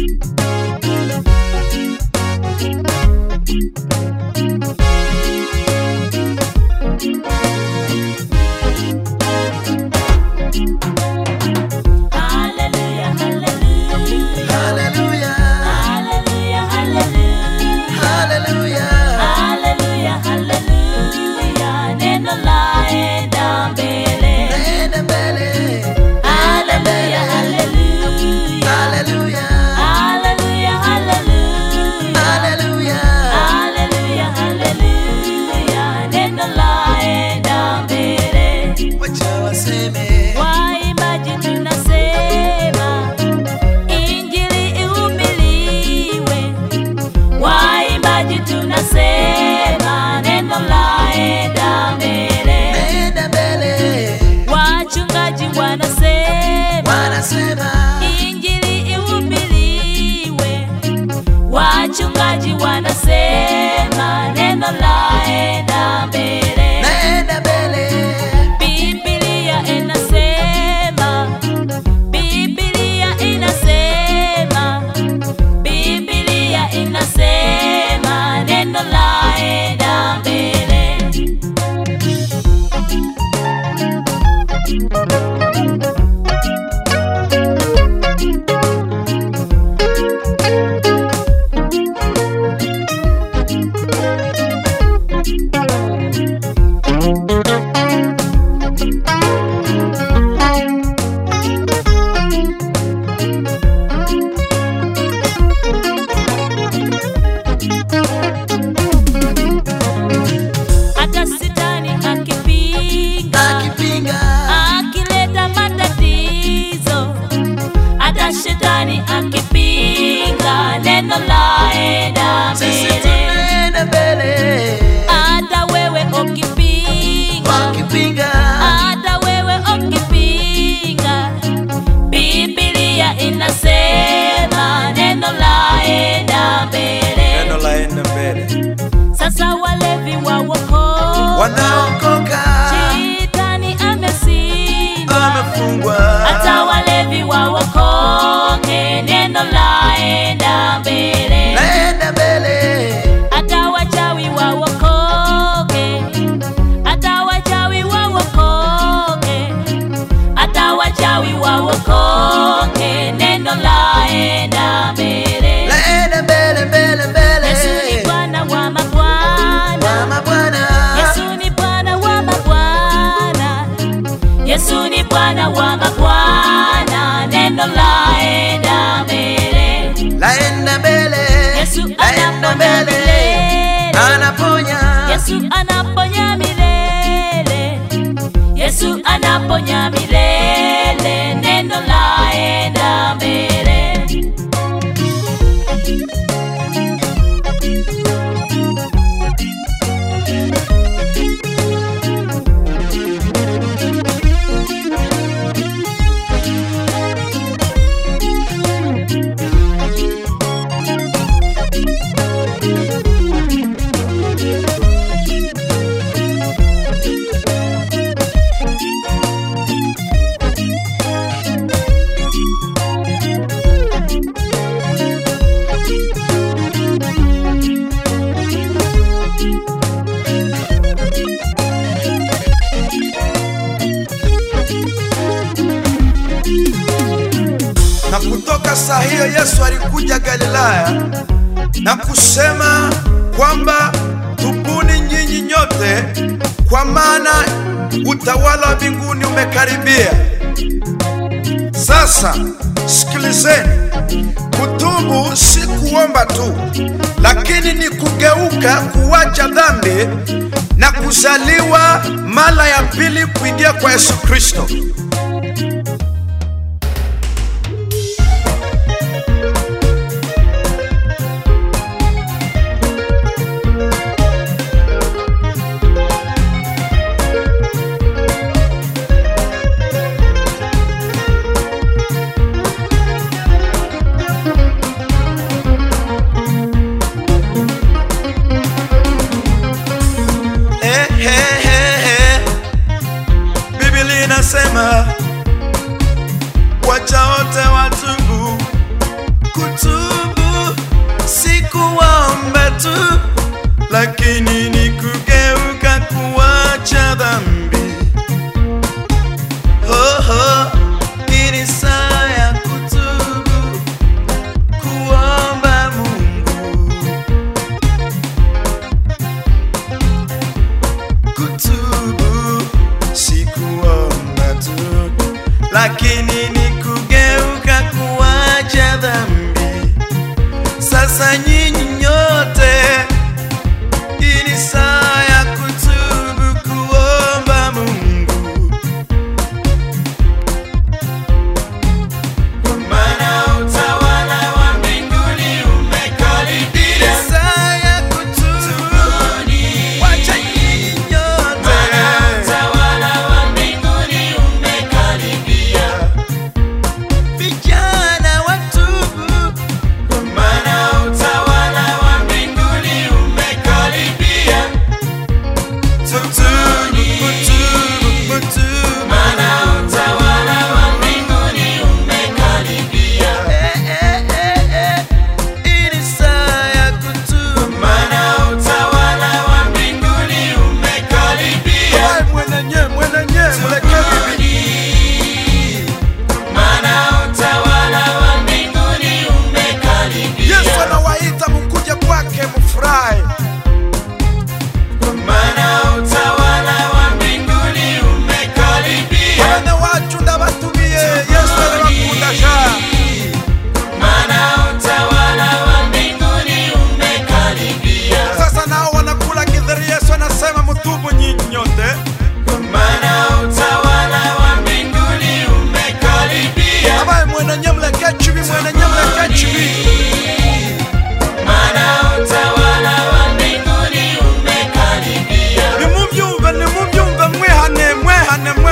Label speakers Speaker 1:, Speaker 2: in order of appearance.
Speaker 1: Hallelujah, hallelujah.
Speaker 2: Hallelujah.
Speaker 1: Hallelujah, hallelujah.
Speaker 2: Hallelujah.
Speaker 1: Hallelujah, hallelujah. Neno laenda mbele.
Speaker 2: Nenda mbele.
Speaker 1: Hallelujah, hallelujah.
Speaker 2: Hallelujah.
Speaker 1: Hallelujah, hallelujah.
Speaker 2: Hallelujah.
Speaker 1: Hallelujah, hallelujah. Neno laenda mbele.
Speaker 2: Wacha waseme.
Speaker 1: Waimbaji tunasema injili ihubiriwe. Waimbaji tunasema neno laenda mbele.
Speaker 2: Nenda mbele.
Speaker 1: Wachungaji wanasema
Speaker 2: Wanasema.
Speaker 1: injili ihubiriwe. Wachungaji wanasema neno laenda mbele.
Speaker 2: Nenda mbele.
Speaker 1: Biblia inasema, Biblia inasema, Biblia inasema neno laenda mbele. Hata shetani akipinga,
Speaker 2: Akipinga.
Speaker 1: akileta matatizo, hata shetani akipinga, neno laenda
Speaker 2: Sisi
Speaker 1: mbele.
Speaker 2: tunaenda mbele.
Speaker 1: Hata wewe ukipinga,
Speaker 2: Wakipinga.
Speaker 1: hata wewe ukipinga, Biblia inasema neno laenda mbele.
Speaker 3: neno laenda mbele
Speaker 1: Sasa walevi wa wokovu,
Speaker 2: Wanaokoka.
Speaker 1: shetani ameshinda.
Speaker 2: Wamefungwa.
Speaker 1: Hata walevi wa wokoke, neno laenda mbele.
Speaker 2: Nenda mbele.
Speaker 1: Hata wachawi wa wokoke, hata wachawi wa wokoke, hata wachawi wa wokoke, neno laenda mbele.
Speaker 2: Nenda mbele mbele mbele.
Speaker 1: Yesu ni Bwana wa mabwana,
Speaker 2: Mama Bwana.
Speaker 1: Yesu ni Bwana wa mabwana, Yesu ni Bwana wa mabwana, neno laenda mbele.
Speaker 2: Laenda mbele.
Speaker 1: Yesu
Speaker 2: Laenda
Speaker 1: anaponya
Speaker 2: mbele.
Speaker 1: milele.
Speaker 2: Anaponya.
Speaker 1: Yesu anaponya milele, Yesu anaponya milele, neno laenda mbele.
Speaker 3: na kutoka saa hiyo yesu alikuja galilaya na kusema kwamba tubuni nyinyi nyote kwa maana utawala wa mbinguni umekaribia sasa sikilizeni kutubu si kuomba tu lakini ni kugeuka kuwacha dhambi na kuzaliwa mara ya pili kuingia kwa yesu kristo Eh, eh, eh, eh. Biblia inasema wacha wote watubu kutubu
Speaker 2: kuacha dhambi. Oh, oh, hii ni saa ya kutubu, kuomba Mungu, kutubu si kuomba tu, lakini ni kugeuka kuacha dhambi. Sasa nyinyi nyote, hii ni saa ya kutubu, kuomba Mungu, kwa maana utawala wa mbinguni umekaribia. Saa ya kutubu, wacha nyinyi nyote, utawala wa mbinguni umekaribia. Vijana watubu, kwa maana utawala wa mbinguni umekaribia. Tutubu, kutubu, kutubu, maana utawala wa mbinguni umekaribia. Eh, eh, eh, eh, hii ni saa ya kutubu, maana utawala wa mbinguni umekaribia.
Speaker 3: Wewe mwenenye mwenenye mleke bibi
Speaker 2: Maana utawala wa mbinguni umekaribia.
Speaker 3: Yesu anawaita mkuje kwake mfurahi.
Speaker 2: Maana utawala wa mbinguni umekaribia.
Speaker 3: Bwana wacu ndabatumie Yesu arabakunda sha
Speaker 2: Maana utawala wa mbinguni umekaribia.
Speaker 3: sasa nao wanakula githeri. Yesu anasema mtubu nyinyi nyote.
Speaker 2: Maana utawala wa mbinguni umekaribia.
Speaker 3: Abaye mwenenye mleke chibi mwenenye mleke chibi
Speaker 2: Maana utawala wa mbinguni umekaribia.
Speaker 3: nimubyumve nimubyumve mwihane mwehane mwe